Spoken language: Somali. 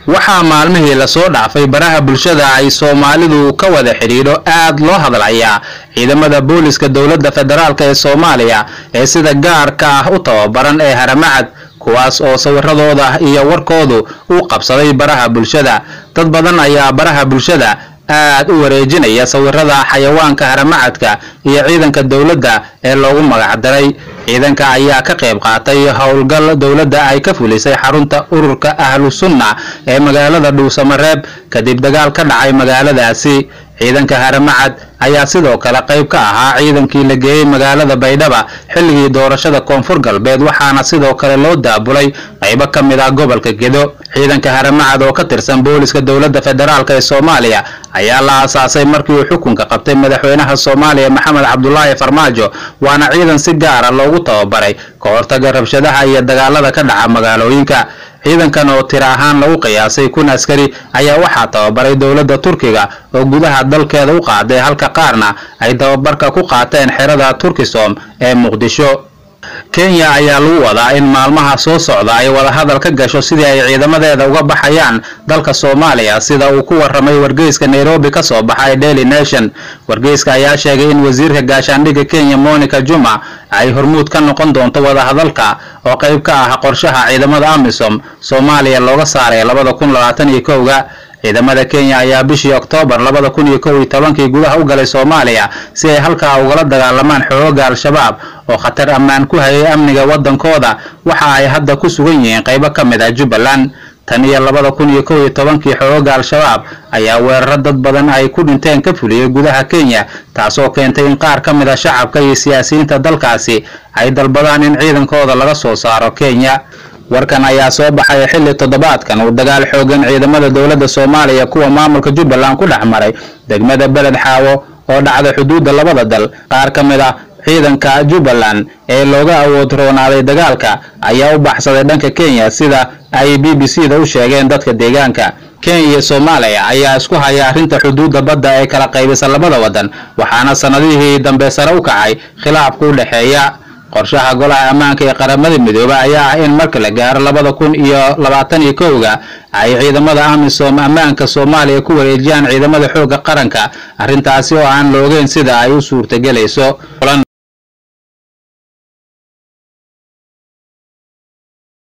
waxaa maalmihii lasoo dhaafay baraha bulshada ay soomaalidu ka wada xidhiidho aad loo hadlayaa ciidamada booliska dowladda federaalk ee soomaaliya ee sida gaarka ah u tababaran ee haramacad kuwaas oo sawiradooda iyo warkoodu u qabsaday baraha bulshada dad badan ayaa baraha bulshada aad u wareejinaya sawirada xayawaanka haramacadka iyo ciidanka dowladda ee loogu magacdaray ciidanka ayaa ka qayb qaatay howlgal dowladda ay ka fulisay xarunta ururka ahlu sunna ee magaalada dhuusamareeb kadib dagaal ka dhacay magaaladaasi ciidanka haramacad ayaa sidoo kale qayb ka ahaa ciidankii la geeyey magaalada baydhaba xilligii doorashada koonfur galbeed waxaana sidoo kale loo daabulay qaybo ka mid ah gobolka gedo ciidanka haramacad oo ka tirsan booliska dowladda federaalk ee soomaaliya ayaa la aasaasay markii uu xukunka qabtay madaxweynaha soomaaliya maxamed cabdulaahi farmaajo waana ciidan si gaara loogu tababaray ka hortaga rabshadaha iyo dagaalada ka dhaca magaalooyinka ciidankan oo tiro ahaan lagu qiyaasay kun askari ayaa waxaa tababaray dowladda turkiga oo gudaha dalkeeda u qaaday halka qaarna ay tababarka ku qaateen xerada turkisom ee muqdisho kenya ayaa lagu wadaa in maalmaha soo socda ay wadahadal ka gasho sidii ay ciidamadeeda uga baxayaan dalka soomaaliya sida uu ku warramay wargeyska nairobi ka soo baxay daily nation wargeyska ayaa sheegay in wasiirka gaashaandhigga kenya monica juma ay hormuud ka noqon doonto wadahadalka oo qayb ka ah qorshaha ciidamada amisom soomaaliya looga saaray labada kun labaatan iyo kowga ciidamada kenya ayaa bishii oktoobar labada kun iyo kow iyo tobankii gudaha u galay soomaaliya si ay halkaa ugala dagaalamaan xooga al-shabaab oo khatar ammaan ku hayay amniga waddankooda waxa ay hadda ku sugan yihiin qaybo ka mid ah jubbaland tan iyo labada kun iyo kow iyo tobankii xooga al-shabaab ayaa weeraro dad badan ay ku dhinteen ka fuliyey gudaha kenya taasoo keentay in qaar ka mid a shacabka iyo siyaasiyiinta dalkaasi ay dalbadaan in ciidankooda laga soo saaro kenya warkan ayaa soo baxay xilli toddobaadkan uu dagaal xoogan ciidamada dowladda soomaaliya kuwa maamulka jubbaland ku dhex maray degmada beled xaawo oo dhacda xuduudda labada dal qaar ka mid ah ciidanka jubbaland ee looga awood roonaaday dagaalka ayaa u baxsaday dhanka kenya sida ay b b c da u sheegeen dadka deegaanka kenya iyo soomaaliya ayaa isku haya arrinta xuduudda badda ee kala qaybisa labada waddan waxaana sannadihii dambe sare u kacay khilaafka u dhexeeya qorshaha golaha ammaanka ee qaramada midoobe ayaa ah in marka la gaaro labada kun iyo labaatan iyo kowga ay ciidamada amisom ammaanka soomaaliya ku wareejiyaan ciidamada xoogga qaranka arrintaasi oo aan la ogeyn sida ay u suurtagelayso